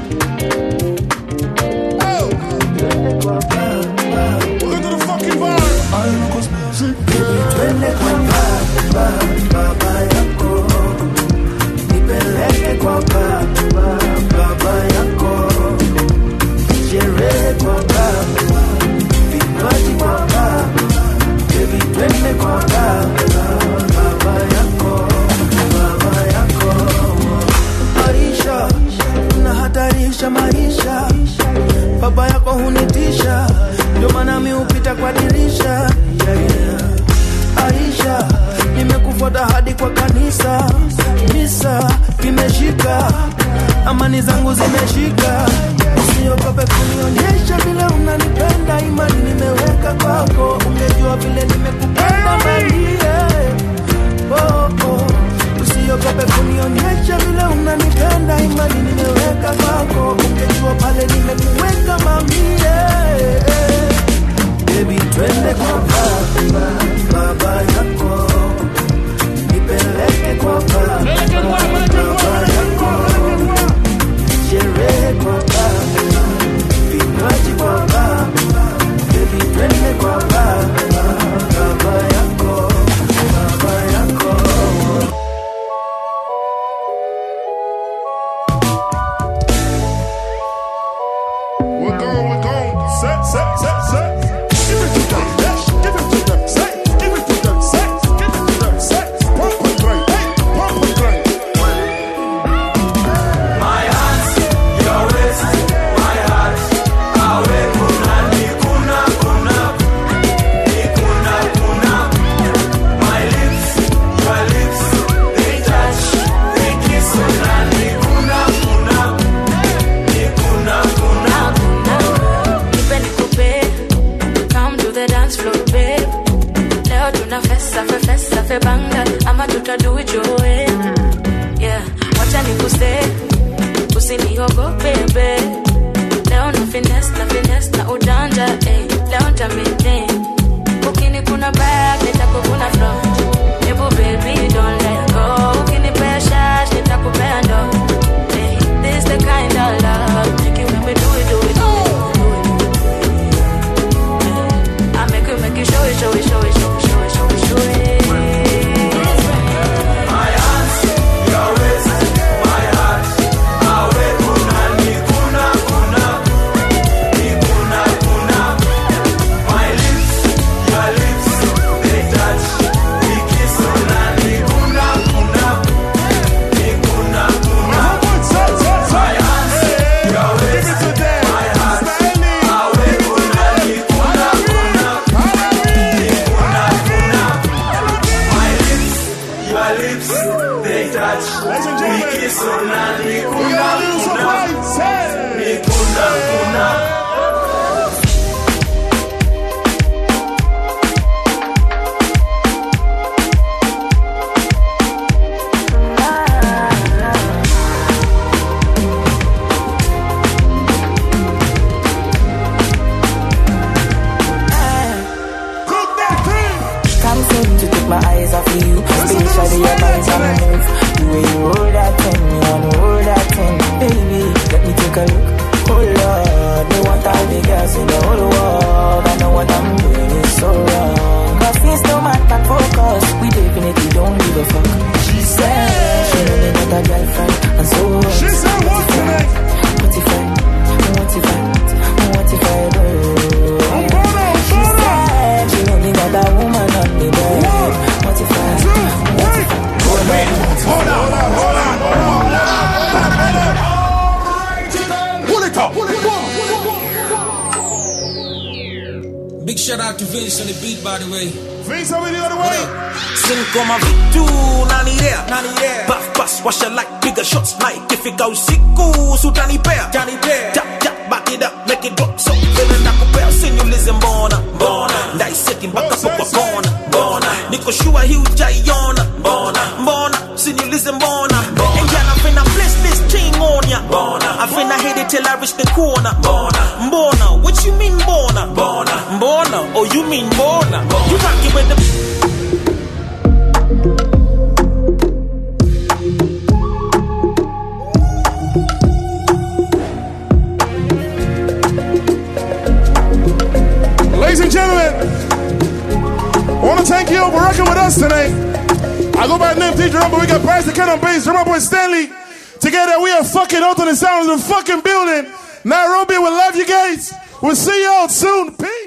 Speaker 4: Twende kwa baba, baba yako, nipeleke kwa baba, baba yako, sherehe kwa baba, vinywaji kwa baba, baby twende kwa baba, baba yako, baba yako. Maisha unahatarisha maisha, baba yako hunitisha, ndio maana mi hupita kwa dirisha yeah, yeah. Aisha, nimekufuata hadi kwa kanisa, misa kimeshika, amani zangu zimeshika. Usiogope kunionyesha vile unanipenda, imani nimeweka kwako, ungejua vile nimekupenda manie oh, oh. Usiogope kunionyesha vile unanipenda, imani nimeweka kwako, ungejua pale nimekuweka mamie Baby, twende kwa baba, baba yako, nipeleke kwa baba, baba yako, sherehe kwa baba, vinywaji kwa baba, baby, twende kwa baba, baba yako, baba yako.
Speaker 1: We're going, we're going. Set, set, set, set. Give it to them. Yes, give it to them. Set, give it to them. Set, give it to them. Set. Pump and grind. Hey, pump and grind.
Speaker 5: My hands, your waist, my heart. Awe kuna ni kuna kuna ni kuna kuna. My lips, your lips, they touch, they kiss. Kuna ni kuna kuna ni kuna kuna.
Speaker 9: Nipe nikupe, come to the dance floor babe. Leo tuna festa fe festa fe banga ama tutadu ijoe. Yeah, wacha nikuse, usiniogope babe. Leo na finesse na finesse na ujanja eh. Leo ntamete, ukini kuna back nitakukuna front. Ebu baby don't let go, ukinipea shash nitakupea ndo. Eh, this the kind of love make you make me do it do it do it. I make you make you show it, show it, show it, show it, show it, show it, show it.
Speaker 5: My hands, your waist, my heart. Awe kuna ni kuna kuna ni kuna kuna. My lips, your lips, they touch, we kiss. Kuna ni kuna kuna ni kuna kuna. My hands, your waist, my heart. Awe kuna ni kuna kuna ni kuna kuna. My lips, your lips, they touch. We kiss on ni kuna kuna. Ni kuna kuna.
Speaker 19: Can't seem to take my eyes off of you. Especially your eyes on the move. The way you hold that thing, me and hold that thing. Baby, let me take a look. Oh Lord, they want all the girls in the whole world. I know what I'm doing is so wrong. Cause face no man can focus. We definitely don't give a fuck. She said she know me not a girlfriend. And so
Speaker 1: She said what tonight?
Speaker 19: What if I, what if I, what if I do?
Speaker 5: Big shout out to Vince on the beat, by the way.
Speaker 1: Vince over the other way.
Speaker 5: Sinkoma vitu nanidea Puff pass washa like bigger shots like ikifika usiku sutanipea tap tap back it up make it drop so vile nakupea usiniulize mbona mbona ndaiseti mpaka kwa kona mbona niko sure hii ujaiona mbona mbona usiniulize mbona and yeah I'm finna place this thing on ya mbona I finna hit it till I reach the corner mbona mbona what you mean mbona mbona mbona oh you mean mbona you rockin' with the
Speaker 1: Ladies and gentlemen, I want to thank you for rocking with us tonight. I go by the name DJ Rumble. We got Bryce the Ken on bass, drum boy Stanley. Together, we are fucking out on the sound of the fucking building. Nairobi, we love you guys. We'll see you all soon. Peace.